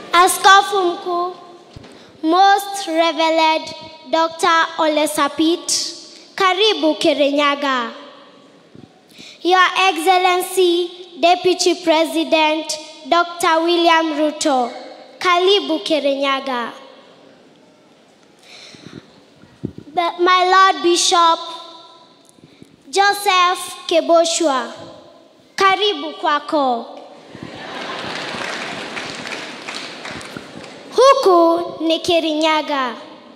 Askofu Mkuu Most Revered Dr. Ole Sapit, karibu Kirinyaga. Your Excellency Deputy President Dr. William Ruto, karibu Kirinyaga. The- My Lord Bishop Joseph Keboshwa, karibu kwako. Huku ni Kirinyaga.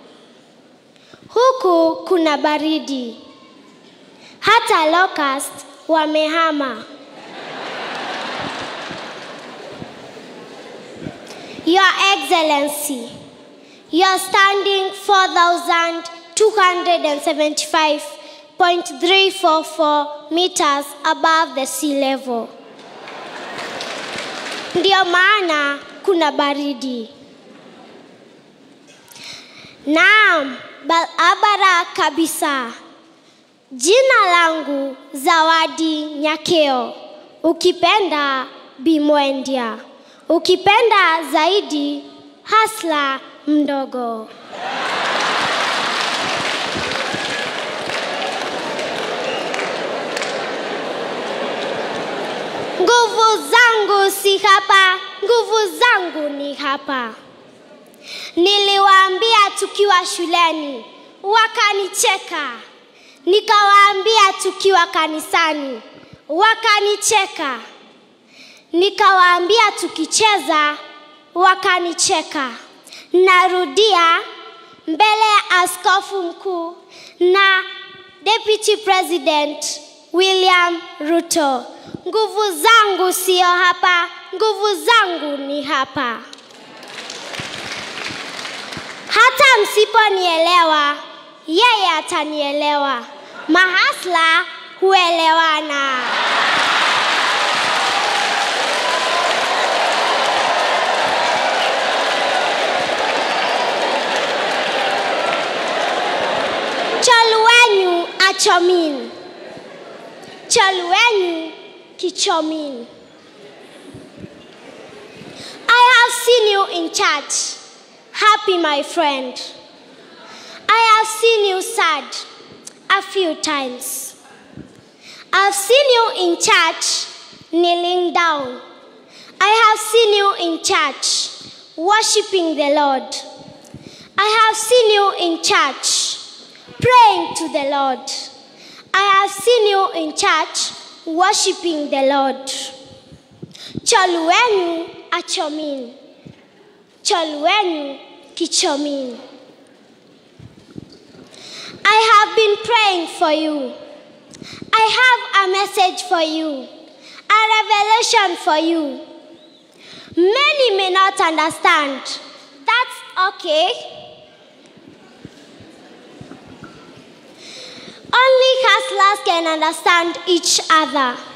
Huku kuna baridi. Hata locust wamehama. Your Excellency, you are standing 4,275.344 meters above the sea level. Ndio maana kuna baridi. Naam, barabara kabisa. Jina langu Zawadi Nyakeo, ukipenda Bimwendia, ukipenda zaidi Hasla mdogo. Nguvu zangu si hapa, nguvu zangu ni hapa. Niliwaambia tukiwa shuleni, wakanicheka. Nikawaambia tukiwa kanisani, wakanicheka. Nikawaambia tukicheza, wakanicheka. Narudia mbele ya askofu mkuu na Deputy President William Ruto. Nguvu zangu sio hapa, nguvu zangu ni hapa. Hata msiponielewa, yeye atanielewa. Mahasla huelewana. Choluenyu achomin, choluenyu kichomin. I have seen you in church, happy, my friend. I have seen you sad a few times. I've seen you in church kneeling down. I have seen you in church worshiping the Lord. I have seen you in church praying to the Lord. I have seen you in church worshiping the Lord. Choluenu achomin. Choluenu kichomin. I have been praying for you. I have a message for you, a revelation for you. Many may not understand. That's okay. Only hustlers can understand each other.